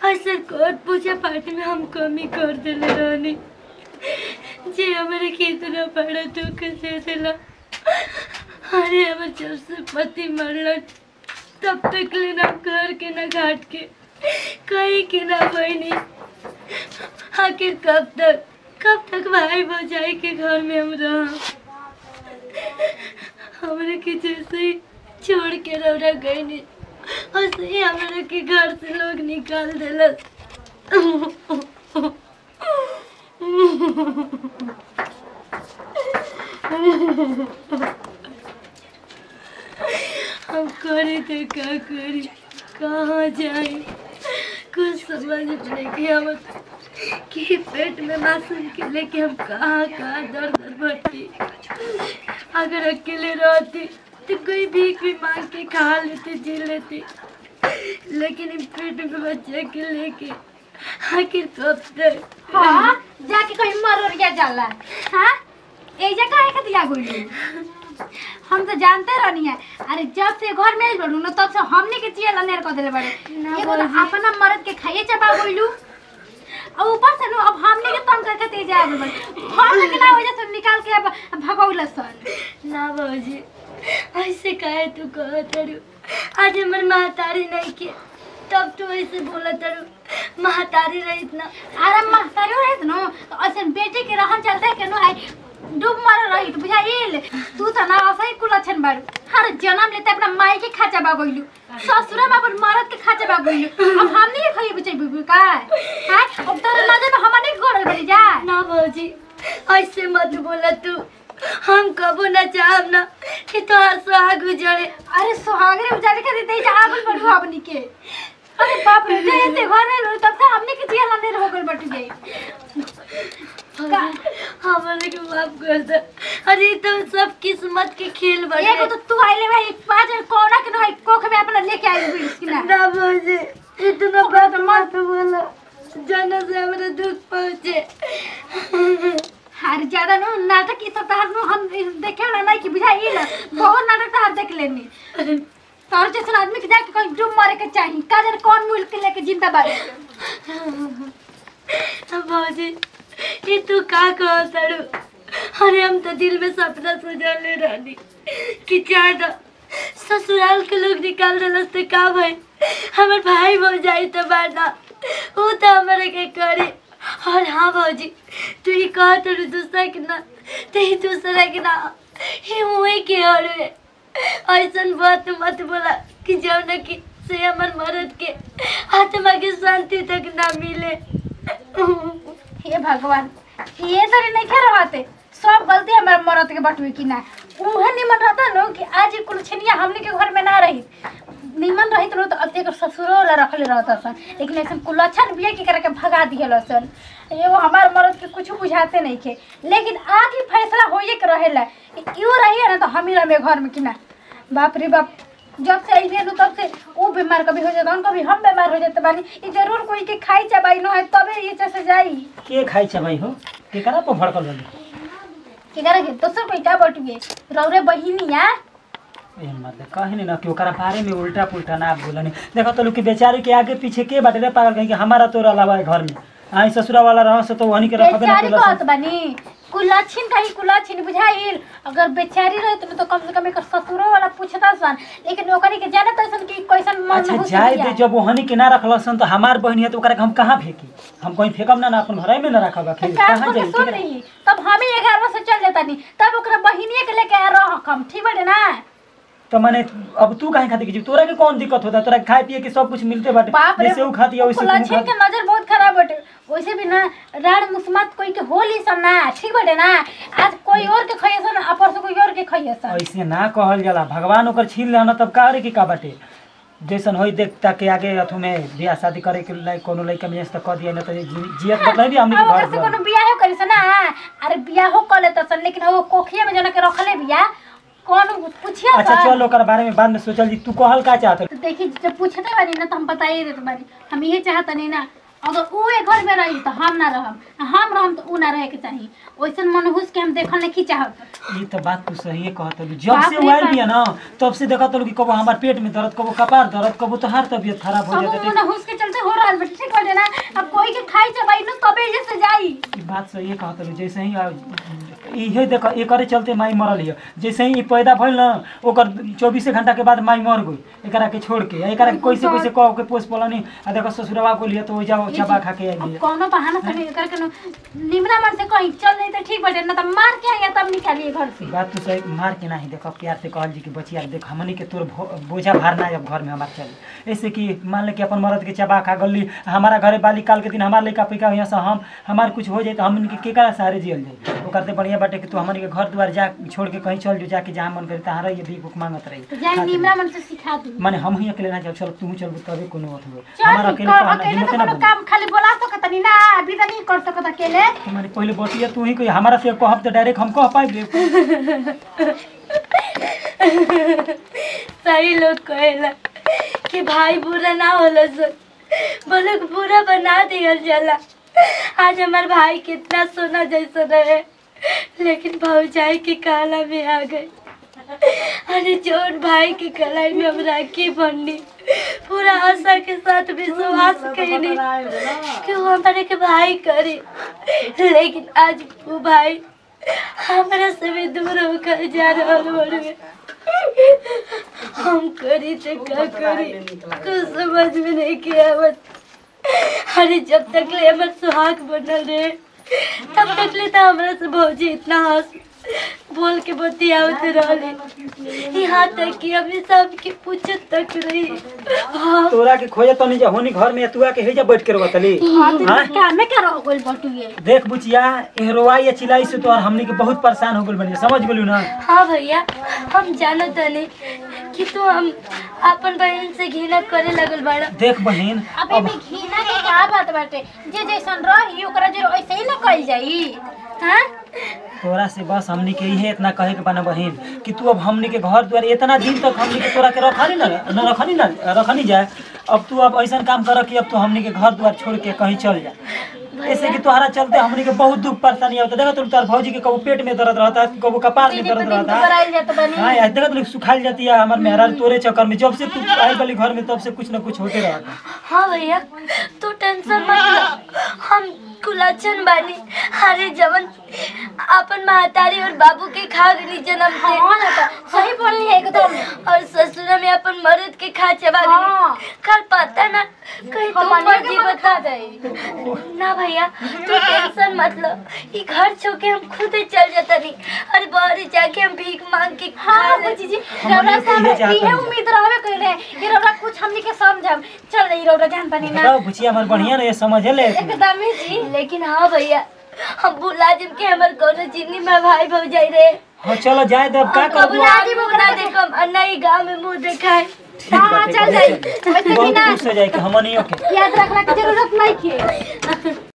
ऐसे कोट पूजा पाठ में हम कमी कर देले रहनी जे हमारे के इतना बड़ा दुख दे दिला अरे हमर जब से पति मरल तब तक ले ना घर के ना घाट के कहीं के ना बहनी आखिर कब तक कब तक भाई भौजाई के घर में हम रह हमरे के जैसे ही छोड़ के रौरा गई नहीं ऐसे ही हमारे के घर से लोग निकाल दिलस हम करे थे क्या करी कहाँ जाए कुछ समझ नहीं कि हम कि पेट में मासूम के लेके हम कहाँ कहाँ दर दर भरती अगर अकेले रहती तो कोई भीख भी मांग के खा लेते जी लेते लेकिन इन पेट में बच्चे के लेके आखिर कब तक हाँ जाके कहीं मरोरिया जाला हाँ एजा काहे खातिर आ गइली हम तो जानते रहनी है अरे जब से घर में बनू ना तब से हमने के चिया लनेर कर देले बड़े ना एगो तो बोली। अपना मर्द के खाइए चबा गइलू और ऊपर से नु अब हमने के तंग करके तेज आ गइल बड़े हम के ना वजह से निकाल के अब भगौल सन ना बाबूजी ऐसे काहे तू कहत तारू आज हमर महतारी नहीं के तब तू ऐसे बोला तारू महतारी रही इतना अरे महतारी रहित नु तो ऐसे बेटे के रहन चलते के नु है डूब मर रही तो बुझाइल तू तो ना असही कुल अछन बारू हर जन्म लेते अपना माई के खाचा बा गइलू ससुरा में अपन मरद के खाचा बा गइलू अब हमनी के खइए बचै बुबू का हां अब तोर नजर में हमने के गोड़ बड़ी जा ना बाबूजी ऐसे मत बोला तू हम कबो ना चाहब ना कि तोहार सुहाग उजड़े अरे सुहागरे उजाले के देते जा आगल बढ़ू हमनी के अरे बाप रे जे ते घर में रहो तब से हमने के जिया लने हो गइल बट गई हमारे के माफ कर दे अरे ये तो सब किस्मत के खेल बने एगो तो तू आइले भाई पांच कोना के ना कोख में अपना लेके आई हुई इसकी ना ना बाबूजी इतना बात मत बोला जाना से हमारे दुख पहुंचे हार ज्यादा नु नाटक की सब तार नु हम देखे ना नहीं कि बुझाई ना बहुत नाटक तार देख लेनी तोर जैसे आदमी के जाके कहीं डूब मारे के चाहिए काजर कौन मुल्क के लेके जिंदा बारे बाबूजी ये तू का कहो तारू अरे हम तो दिल में सपना सजा ले रानी कि ज्यादा ससुराल के लोग निकाल रहे तो का भाई हमारे भाई भाई जाई तो बाना वो तो हमारे के करे और हाँ भाजी तू ही कह तारू दूसरा के ना तो ही दूसरा के ना ही मुँह के हड़े ऐसा बात मत बोला कि जौन की से हमार मरद के आत्मा के शांति तक ना मिले हे भगवान ये तो नहीं खे रहते सब गलती हमारे मरद के बटवे की ना उहे निमन रहता नो कि आज कुल छनिया हमने के घर में ना रही निमन रही तो तो अब एक ससुरो वाला रखले रहता सन लेकिन ऐसा कुल अच्छा बिया के करके भगा दिया सन एगो हमार मरद के कुछ बुझाते नहीं खे लेकिन आगे फैसला होइए के रहेला इहो रहिए ना तो हम ही रहे घर में कि ना बाप रे बाप जब से आई नु तब से वो बीमार कभी हो जाता कभी हम बीमार हो जाते बानी ई जरूर कोई के खाई चबाई न है तबे ये से जाई के खाइ छ भाइ हो केकरा पर भड़कल बनी के करे के दोसर कोई का बटुए रौरे बहिनिया ए मतलब कहे न कि ओकरा बारे में उल्टा पुल्टा ना बोलनी देखो तो लोग के बेचारे के आगे पीछे के बाटे रे पागल कहीं कि हमारा तोरा अलावा है घर में आई ससुरा वाला रहो से तो वही के रखबे ना बेचारी केलस। कहत बानी कुलाछिन कहीं कुलाछिन बुझाइल अगर बेचारी रहे तो, तो कम से कम एकर ससुरो वाला पूछता सन लेकिन ओकरी के जानत सन कि कैसन मन अच्छा हुस जाए बिया। दे जब वहनी के ना रखलसन तो हमार बहनी है तो ओकरा के हम कहाँ फेंकी हम कहीं फेंकम ना ना अपन घरे में ना रखब तो आखिर काम कहाँ को जाई सुन केकरा- रही तब हम ही ग्यारह से चल जाता नहीं तब ओकरा बहिनिए के लेके आ रह कम ठीक बाटे ना तो मैंने अब तू काहे खाती की तोरा के कौन दिक्कत होता तोरा खाए पिए के सब कुछ मिलते बाटे बाप रे जैसे ऊ खाती है वैसे तू कुलाछिन खा के नजर बहुत खराब बाटे वैसे भी ना राड मुस्मात कोई के होली सन ना ठीक बाटे ना आज कोई और के खइए सन आ परसों कोई और के खइए सन ऐसे ना कहल जाला भगवान ओकर छीन ले ना तब का रे की का बाटे जैसन होई देखता के आगे अथु में बियाह शादी करे के लायक कोनो लइका में जैसे कह दिया ना तो जी- जियत मतलब भी हमनी अब के ओकर घर से दुआर। कोनो बियाह करी सन ना अरे बियाह कर लेता सन लेकिन वो कोखिया में जना के रखले बिया कौन पूछिया अच्छा सन चल ओकर बारे में बाद में सोचल जी तू कहल का चाहत तो देखी जब पूछते बानी ना तो हम बताइए देते बानी हम ये चाहता नहीं ना अगर ऊ ए घर में रही तो हम ना रहम हम रहम तो ऊ ना रहे के चाहिए वैसन मनहूस के हम देखल नहीं चाहत ये तो बात तू सही कहत हलू जब बाप से रे वाइल बाप। बिया ना तब से देखत हलू कि कबो हमार पेट में दर्द कबो कपार दर्द कबो तो हर तबियत खराब हो सब जाता मनहूस के चलते हो रहल बटे ठीक बाटे ना अब कोई के खाई चबाई न तबे जैसे जाई ई बात सही है कहत रही जैसे ही आ- इहे देख एकरे चलते माई मरल हिय जैसे ही ई पैदा भइल ना ओकर चौबीसे घंटा के बाद माई मर गई एकरा के छोड़ के एकरा के कैसे कैसे कह के पोस पलनी आ देखो ससुरवा को लिए तो ओइजा चबा खा के अब आई कौनो बहाना से नहीं करके न निमरा मन से कहीं चल नहीं तो ठीक बाटे ना तो मार के आइए तब निकालिए घर से बात तो सही मार के नहीं देखो प्यार से कहल जी कि बचिया देख हमनी के तोर भो- बोझा भार ना अब घर में हमार चली ऐसे कि मान ले कि अपन मर्द के चबा खा गली हमारा घरे बाली काल के दिन हमार लइका पैका यहाँ से हम हमार कुछ हो जाए तो हमन के केकरा सहारे जियल जाए ओकर ते बढ़िया बाटे कि तू हमन के घर द्वार जा छोड़ के कहीं चल जो जाके जहाँ मन करे तहाँ रही भीख उख मांगत रही तो जाए निमरा मन से सिखा दू माने हम ही अकेले ना जाओ चल तू चल तबे कोनो बात हो चल हमारा अकेले कर तो हमरा अकेले हिम्मत तो ना कोनो बनी काम खाली बोला सकत नहीं ना अभी तो नहीं कर सकत अकेले तुम्हारी पहले बतिया तू ही कोई हमारा से कहब तो डायरेक्ट हम कह पाइबे सही लोग कहेला कि भाई बुरा ना होला सर बोले कि बुरा बना दिया जाला आज हमार भाई कितना सोना जैसा रहे लेकिन भौजाई के काला में आ गए अरे जोन भाई के कलाई में हम राखी बनी पूरा आशा के साथ विश्वास कैनी कि वो हमारे के भाई करे लेकिन आज वो भाई हमरा से भी दूर होकर जा रहा बड़े हम करी तो क्या करी कुछ समझ में नहीं किया आवत अरे जब तक ले हमर सुहाग बनल रहे तब तक ले तो हमरा से भौजी इतना हंस बोल के बतियावत रहले यहाँ तक कि अभी सबके पूछत तक रही हाँ तोरा के खोजे तो नहीं जा होनी घर में तू आके हेजा बैठ के रोतली हां तो हाँ? क्या में क्या रह गइल बटुए देख बुचिया एहरोवाई या चिल्लाई से तो और हमनी के बहुत परेशान हो गइल बनी समझ गेलू ना हाँ भैया हम जानो तनी कि तू हम अपन बहन से घृणा करे लगल बाड़ा देख बहन अबे में घीना के का बात बाटे जे जैसन रही ओकरा जे ऐसे ही ना कइल जाई हां तोरा से बस हमनी के इहे इतना कहे के बना बहन कि तू अब हमनी के घर द्वार इतना दिन तक हमनी के तोरा के रखनी ना न रखनी ना रखनी जाए अब तू अब ऐसा काम कर कि अब तू हमनी के घर द्वार छोड़ के कहीं चल जा ऐसे कि तोहरा चलते हमनी के बहुत दुख परेशानी होता देखा तुम तार भौजी के कबो पेट में दर्द रहता कबो कपार में दिन पे दर्द दिन तो रहता कराइल जात बनी हाँ यार देखा तुम सुखाइल जाती है हमार मेहरार तोरे चक्कर में जब से तू आई वाली घर में तब से कुछ ना कुछ होते रहता हाँ भैया तू टेंशन मत ले हम कुलाचन बानी अरे जवन अपन महतारी और बाबू के खा गनी जन्म से हां ना तो सही बोलनी है एकदम और ससुरा में अपन मर्द के खा चबा हाँ। गनी कल पता ना कहीं तुम हमनिया पर के जी मन बता खा जाई ना भैया तू टेंशन मत लो ये घर छोड़ के हम खुद ही चल जाता नहीं अरे बाहर जाके हम भीख मांग के खा हाँ ले। बुची जी हम रौरा हमनी के साहब इहे चाहत इहे हनी। उम्मीद रहबे कइले कि रौरा कुछ हमनी के समझब चल रही रौरा जान पानी ना बताओ बुचिया हमार बढ़िया ना ये समझ ले एकदम ही जी लेकिन हाँ भैया हम बुला जिन के हमर कोनो चीनी में भाई भौजाई रे हाँ चलो जाए दे अब का हम करबू बुला जी बुला देखम अन्ना ही गांव में मुंह देखाए ठीक हाँ, बाटे, चल बहुत जाई। चल। वैसे भी बहुत ना- खुश हो जाए कि हमनियों के याद रखना की जरूरत नहीं है